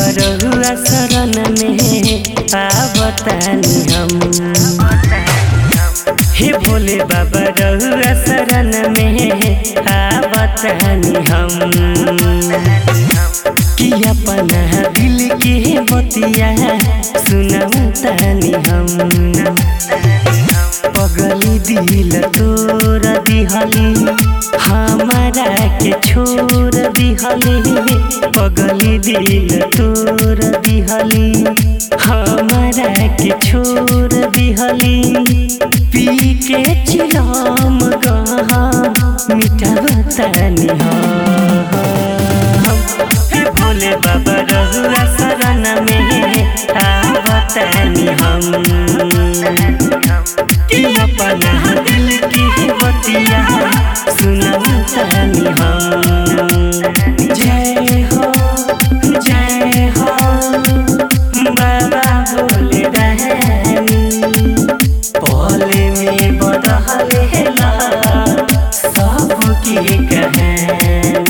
रहुआ शरण में आवतानी हम हे भोले बाबा रहुआ शरण में आवतानी हम कि अपना दिल के बतिया सुनातानी हम पगली दिल तोर दिहली हमारा के छोड़ दिहली पगली दिल तोर दिहली हमारा के छोड़ दिहली पी के चिराम गहा मीठा बतानी हम हे भोले बाबा रहुआ शरण में आवतानी हम कि अपना दिल की बतिया सुनातानी हम जय हो जय हो बाबा भोले रहनी पले में बदलेला सबकी कहानी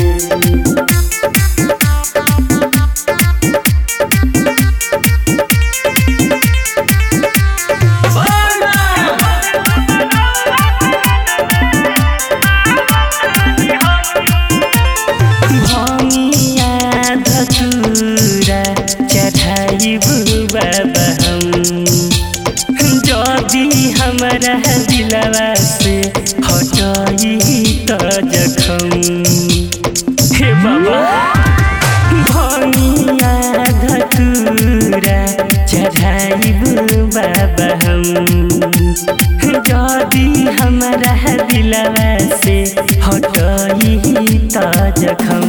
भमिया धतुरा चढ़ाइबु बाबा हम जदि हमरा दिलवा से हटाई त जखम हे बाबा भमिया धतुरा चढ़ाइबु बाबा हम जदि हमरा दिलवा से हटाई त जखम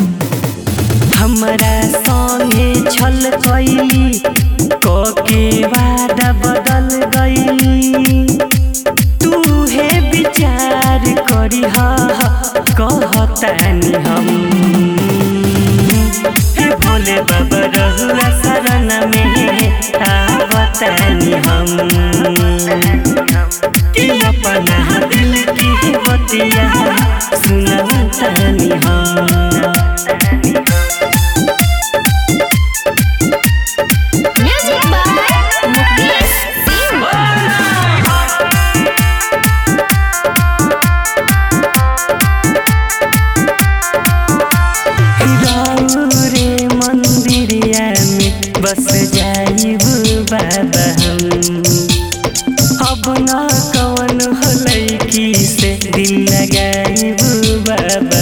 हमरा संगे छल कैली कके वादा बदल गई तू हे विचार करी कहतानी हम हे भोले बाबा रहुआ शरण में आवतानी हम कि अपना दिल की बतिया सुनातानी हम Music by Mukesh Singh. रे मंदिरिया में बस जाइबू बाबा हम अब न कवन होलै की से दिल लगाइबू बाबा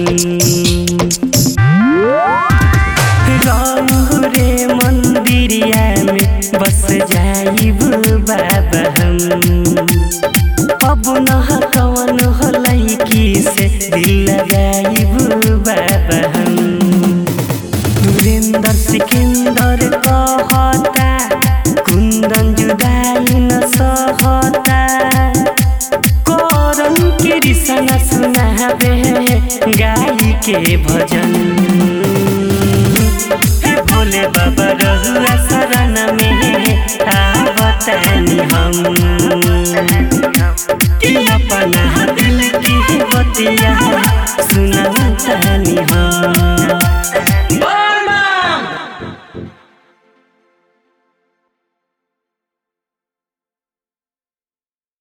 हम रे मंदिरिया में बस जाइबू बाबा हम अब न कवन होलै की से दिल लगाइबू बाबा हम सुरेंद्र सिकंदर कहता कुंदन जुदाई न सहता करन के रिसन सुनाबे गाई के भजन हे भोले बाबा रहुआ शरण में आवतानी हम कि अपना दिल की बतिया सुनातानी हम